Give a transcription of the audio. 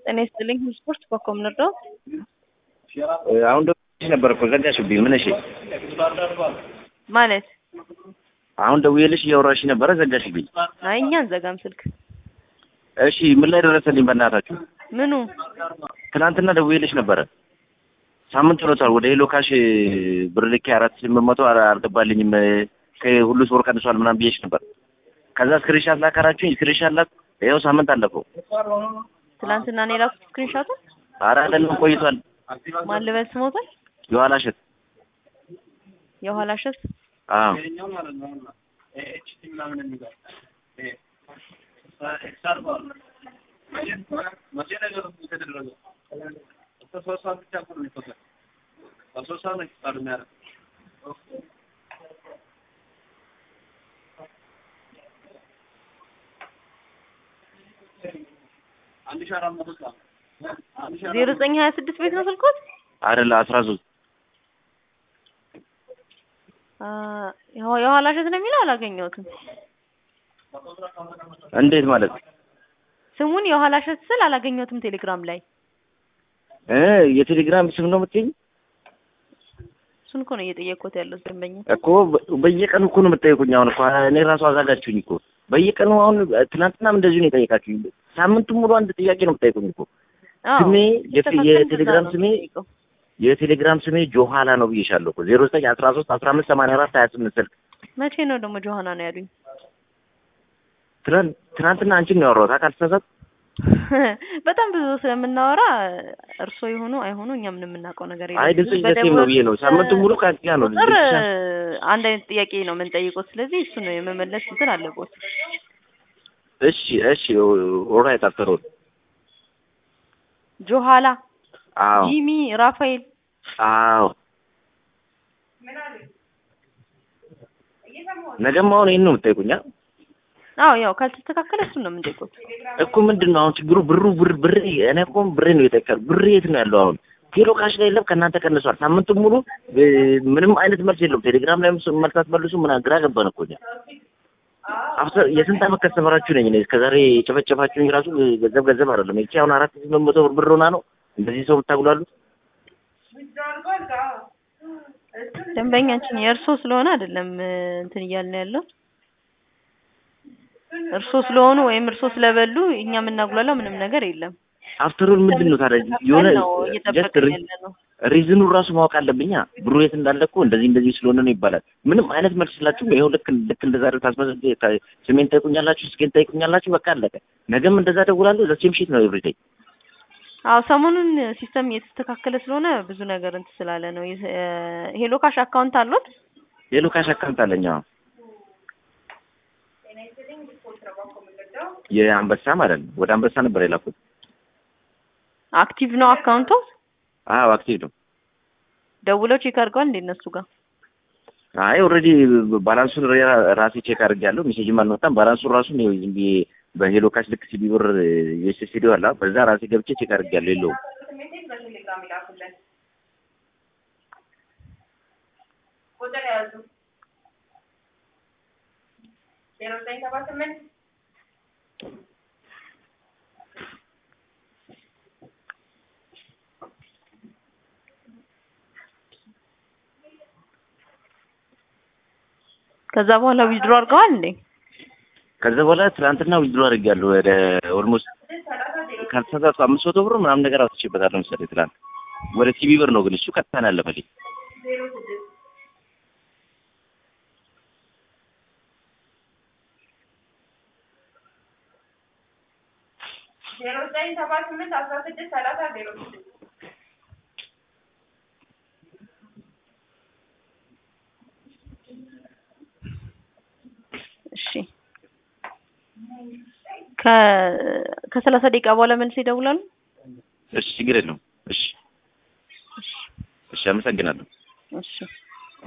ጤና ይስጥልኝ ስፖርት በኮም ልርዳው? አሁን ደውዬልሽ ነበር እኮ ዘጋሽብኝ። ምን እሺ? ማለት አሁን ደውዬልሽ እያወራሽ ነበረ ዘጋሽብኝ። አይ እኛ አንዘጋም ስልክ። እሺ ምን ላይ ደረሰልኝ? በእናታችሁ ምኑ ትናንትና ደውዬልሽ ነበረ። ሳምንት ሆኖታል። ወደ ሄሎ ካሽ ብር ልኬ አራት ስምንት መቶ አልገባልኝም ከሁሉ ስፖርት ቀንሷል ምናምን ብዬሽ ነበር። ከዛ ስክሪንሻት ላካራችሁኝ ስክሪንሻት ላክ ይኸው ሳምንት አለፈው። ትናንትና ነው የላኩት ስክሪንሾቱን። ኧረ አይደለም ቆይቷል። ማን ልበል ስሞታል? የኋላ እሸት የኋላ እሸት አዎ ዜሮ ዘጠኝ ሀያ ስድስት ቤት ነው ስልኮት? አይደለ አስራ ሶስት የኋላ እሸት ነው የሚለው አላገኘሁትም። እንዴት ማለት ስሙን የኋላ እሸት ስል አላገኘሁትም ቴሌግራም ላይ። እ የቴሌግራም ስም ነው የምትይኝ? እሱን እኮ ነው እየጠየቅኩት ያለው ደንበኛ። እኮ በ- በየቀኑ እኮ ነው የምትጠይቁኝ። አሁን እኮ እኔ ራሱ አዛጋችሁኝ እኮ በየቀኑ አሁን ትናንትናም እንደዚሁ ነው የጠየቃችሁኝ። ሳምንቱ ሙሉ አንድ ጥያቄ ነው የምትጠይቁኝ እኮ አዎ፣ ስሜ የቴ- ተፈተን የቴሌግራም በዛ ነው ስሜ የምጠይቀው። የቴሌግራም ስሜ ጆሃላ ነው ብዬሻለሁ እኮ ዜሮ ዘጠኝ አስራ ሶስት አስራ አምስት ሰማንያ አራት ሀያ ስምንት ስልክ መቼ ነው ደግሞ ጆሀና ነው ያሉኝ? ትናንት ትናንትና አንቺን ነው ያወራሁት ካልተሳሳት በጣም ብዙ ስለምናወራ እርሶ የሆኑ አይሆኑ እኛ ምንም የምናውቀው ነገር የለም። አይ ድምጽ ዘሴም ነው ብዬ ነው ሳምንቱ ሙሉ ከአንቺ ጋር ነው ቁጥር ብቻ አንድ አይነት ጥያቄ ነው የምንጠይቀው። ስለዚህ እሱ ነው የመመለስ እንትን አለቦት። እሺ እሺ ኦራይት አፍተር ኦል ጆሀላ፣ አዎ ጂሚ፣ ራፋኤል አዎ ነገም አሁን ይሄን ነው የምትጠይቁኝ አ? አዎ ያው ካልተስተካከለ እሱን ነው የምንጠይቁት። እኮ ምንድን ነው አሁን ችግሩ? ብሩ ብር ብር እኔ እኮ ብሬ ነው የጠቀር ብሬ የት ነው ያለው? አሁን ቴሎ ካሽ ላይ የለም ከእናንተ ቀንሷል። ሳምንቱን ሙሉ እ፣ ምንም አይነት መልስ የለውም። ቴሌግራም ላይ መልስ አትመልሱ ምን ግራ ገባን እኮ እኛ። አፍተር የስንት ዓመት ከስተመራችሁ ነኝ እኔ እስከዛሬ የጨፈጨፋችሁኝ ራሱ ገንዘብ ገንዘብ አይደለም። ይቺ አሁን አራት ሺህ ስምንት መቶ ብር ብር ሆና ነው እንደዚህ ሰው የምታጉላሉት። ደንበኛችን የእርሶ ስለሆነ አይደለም እ፣ እንትን እያልን ያለው እርሶ ስለሆኑ ወይም እርሶ ስለበሉ እኛ የምናጉላለው ምንም ነገር የለም። አፍተሩን ምንድን ነው ታዲያ የሆነ ነው ጀስት እየጠበቅን ያለ ነው። ሪዝኑ ራሱ ማወቅ አለብኛ። ብሩ የት እንዳለ እኮ እንደዚህ እንደዚህ ስለሆነ ነው ይባላል። ምንም አይነት መልስ ስላችሁ ይኸው ልክ ልክ እንደዛ ታስመዘ ስሜን ጠይቁኛላችሁ፣ ስኬን ጠይቁኛላችሁ። በቃ አለቀ። ነገም እንደዛ ደውላለሁ። ዘሴም ሺት ነው ኤቭሪዴይ። አዎ ሰሞኑን ሲስተም እየተስተካከለ ስለሆነ ብዙ ነገር እንትን ስላለ ነው። የ- እ፣ ሄሎ ካሽ አካውንት አሉት? ሌሎ ካሽ አካውንት አለኝ። አዎ የአንበሳ ማለት ነው። ወደ አንበሳ ነበር የላኩት። አክቲቭ ነው አካውንቱ? አዎ አክቲቭ ነው። ደውለው ቼክ አድርገዋል እንደ እነሱ ጋር? አይ ኦልሬዲ ባላንሱን ራ- ራሴ ቼክ አድርጌያለሁ። ሜሴጅም አልመጣም። ባላንሱን ራሱ ነው ዝም ብዬ በሄሎ ካሽ ልክ ሲቢ ብር የስቱዲዮ አለ በዛ ራሴ ገብቼ ቼክ አድርጌያለሁ። የለውም ከዛ በኋላ ዊዝድሮ አድርገዋል እንዴ? ከዛ በኋላ ትናንትና ዊዝድሮ አድርጌያለሁ ወደ ኦልሞስት ካልተሳሳትኩ አምስት መቶ ብር ምናምን ነገር አውጥቼበታለሁ መሰለኝ ትናንት። ወደ ሲቢ ብር ነው ግን እሱ ቀጥታ ነው ያለፈልኝ። እሺ ከ ከሰላሳ ደቂቃ በኋላ መልስ ይደውላሉ። እሺ ችግር የለውም። እሺ እሺ አመሰግናለሁ። እሺ